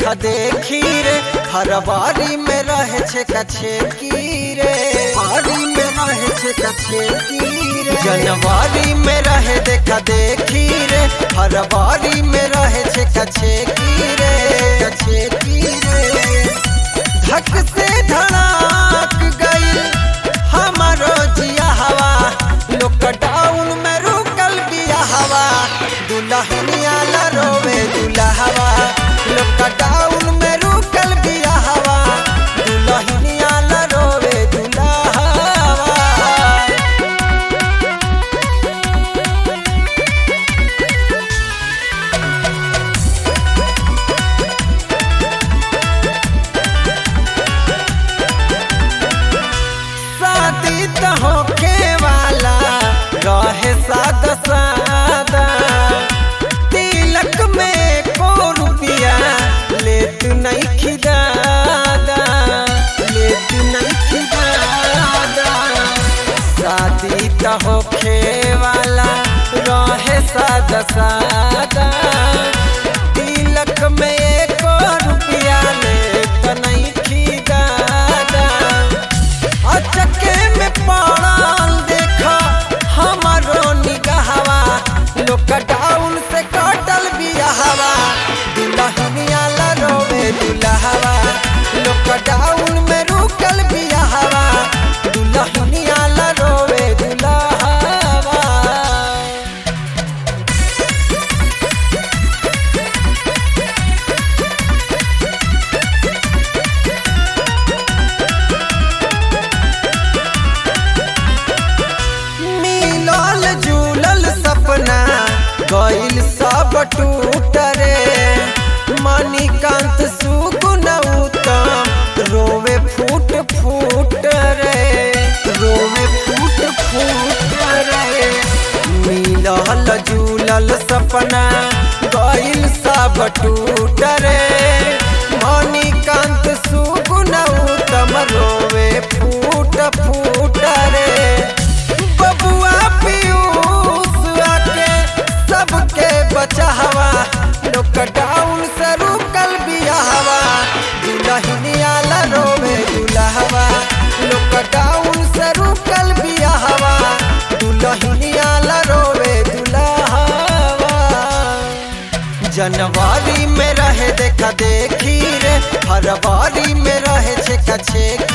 देखा देखी रे फरवारी में रहे छे कछे की रे फरवारी में रहे छे कछे की रे जनवरी में रहे देखा देखी रे फरवारी में रहे छे कछे की रे कछे की रे धक से धड़ाक गई हमारो जिया हवा लॉकडाउन में रुकल बिया हवा दुल्हनिया ला रोवे दुल्हवा लॉकडाउन में रुकल बिया हवा दुल्हनिया ला रोवे दुल्हवा शादी त होखे वाला रहे सादा सादा तिलक में को रुपिया लेत नहीं खिदादा लेत नहीं खिदादा शादी त होखे वाला रहे सादा सादा तिलक में एको रुपिया लेत नहीं खिदादा अचके में पड़ल देखा हमारो निगाहवा लॉकडाउन से कटल बियाहवा दुल्हनिया ला रोवे दुल्हवा लॉकडाउन में रुकल बियाहवा दुल्हनिया ला रोवे दुल्हवा मिलल जुलल सपना गइल सब टूट रे मणिकांत सुगुन उत्तम रोवे फूट फूट रे रोवे फूट फूट रे मिलल जुलल सपना गइल सब टूट रे मणिकांत सुगुन उत्तम रोवे फूट फूट रे बबुआ पीयूष आके सबके बचावा लॉकडाउन से रुकल बियाहवा दुल्हनिया ला रोवे दुल्हवा लॉकडाउन से रुकल बियाहवा दुल्हनिया ला रोवे दुल्हवा जनवरी में रहे देखा देखी रे फरवरी में रहे छे कछे